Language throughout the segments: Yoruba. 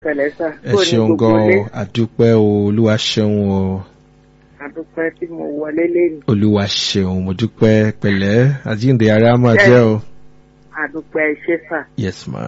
pẹ̀lẹ́ sà. ẹ ṣeun gan o àdúpẹ́ o olúwa ṣeun o àdúpẹ́ tí mo wọlé lẹ́nu. olúwa ṣeun mo dúpẹ́ pẹ̀lẹ́ àjíǹde ara máa jẹ́ o. àdúpẹ́ ṣé sà. yes ma.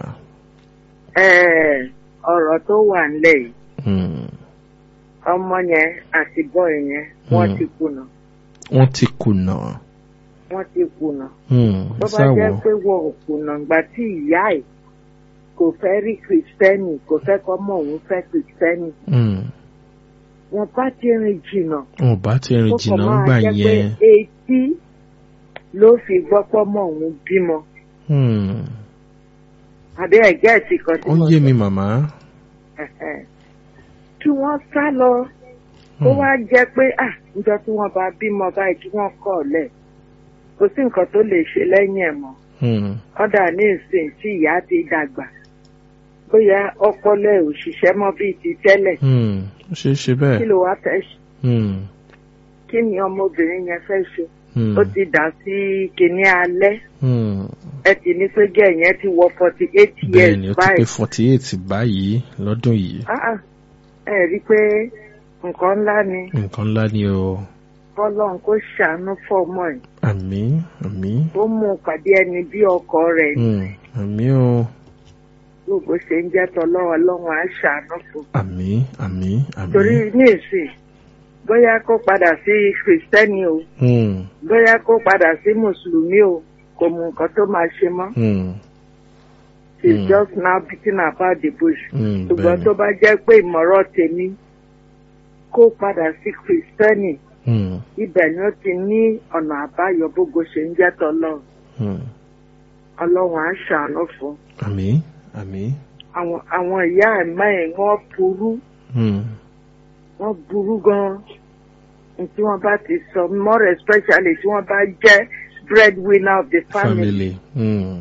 Ẹ, ọ̀rọ̀ tó wà nílẹ̀ yìí Hmm. ọmọ yẹn àti bọ́ọ̀ yẹn wọ́n Hmm. ti kùnà wọ́n ti kùnà. wọ́n ti kùnà. Hmm. tó bá jẹ́ sáwọ. pé wọn ò kùnà gbà tí ìyá ẹ̀ kò fẹ́ rí kìrìsìtẹ́nì kò fẹ́ kọ́ mọ̀ òun fẹ́ kìrìsìtẹ́nì Hmm. wọn bá ti rìn jìnnà wọn ò bá ti rìn ó jìnnà kàn máa ńgbà jẹ́ yẹn. pé etí ló fi gbọ́ pọ́ mọ̀ òun bímọ Hmm. àbí ẹ̀gẹ́ ẹ̀sìn kan tí ó mo yé sọ mi màmá. Ẹ̀hẹ̀. kí wọ́n sá lọ ó Hmm. wá jẹ́ pé à níjọ́ tí wọ́n bá bímọ báyìí kí wọ́n kọ̀ ọ́ lẹ̀ kò sí nǹkan tó lè ṣe lẹ́yìn ẹ̀ mọ́ Hmm. kọ́dà ní ìsìn tí ìyá ti dàgbà bóyá ọpọlọ ẹ̀ ò ṣiṣẹ́ mọ́ bíi ti tẹ́lẹ̀ Hmm. ó ṣeé ṣe kí bẹ́ẹ̀. ló wá fẹ́ ṣe Hmm. kí ni ọmọbìnrin yẹn fẹ́ ṣe Hmm. ó ti dà sí kinní alẹ́ Hmm. ẹ ti ní pé gẹ̀ yẹn ti wọ forty eight years bẹ́ẹ̀ni ó ti pé báyìí forty eight báyìí lọ́dún yìí. Ah, ah. ẹ rí i pé nǹkan ńlá ni nǹkan ńlá ni o. kọ́lọ́n kó ṣàánú fọ́mọ ẹ̀ àmín àmín. ó mú un pàdé ẹni bí ọkọ rẹ̀ ni Hmm. àmín o. gbogbo ṣe ń jẹ́ tọ́lọ́wọ́ lọ́wọ́ á ṣàánú fún un. àmín àmín àmín. torí ní ìsìn bóyá kó padà sí kìrìsìtẹ́nì o Hmm. bóyá kó padà sí mùsùlùmí o kò mú nǹkan tó máa ṣe mọ́ Hmm. she's Mm. just now beating about the bush Hmm. ṣùgbọ́n bẹ́ẹ̀ni. tó bá jẹ́ pé ìmọ̀ràn tèmi kó padà sí kìrìsìtẹ́nì Hmm. ibẹ̀ ni ó ti ní ọ̀nà àbáyọ gbogbo ṣe ń jẹ́ tọ́lọ́run Hmm. ọlọ́run á ṣàánú fún un. àmín àmín. àwọn àwọn ìyá ẹ̀mọ́ ẹ̀ wọ́n burú Hmm. wọ́n burú gan-an ní tí wọ́n bá ti sọ more especially tí wọ́n bá jẹ́ breadwinner of the family. family. Hmm.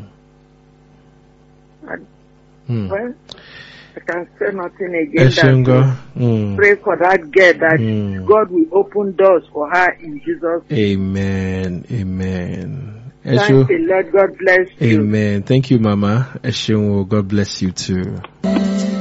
Hmm. Well, I can say nothing ẹ again ṣeun than gan. to Hmm. pray for that girl that Hmm. God will open doors for her in Jesus' name. amen amen. ẹ Thank ṣeun. the Lord. God bless you. Amen. Thank you, Mama. Ẹ ṣeun o. God bless you too.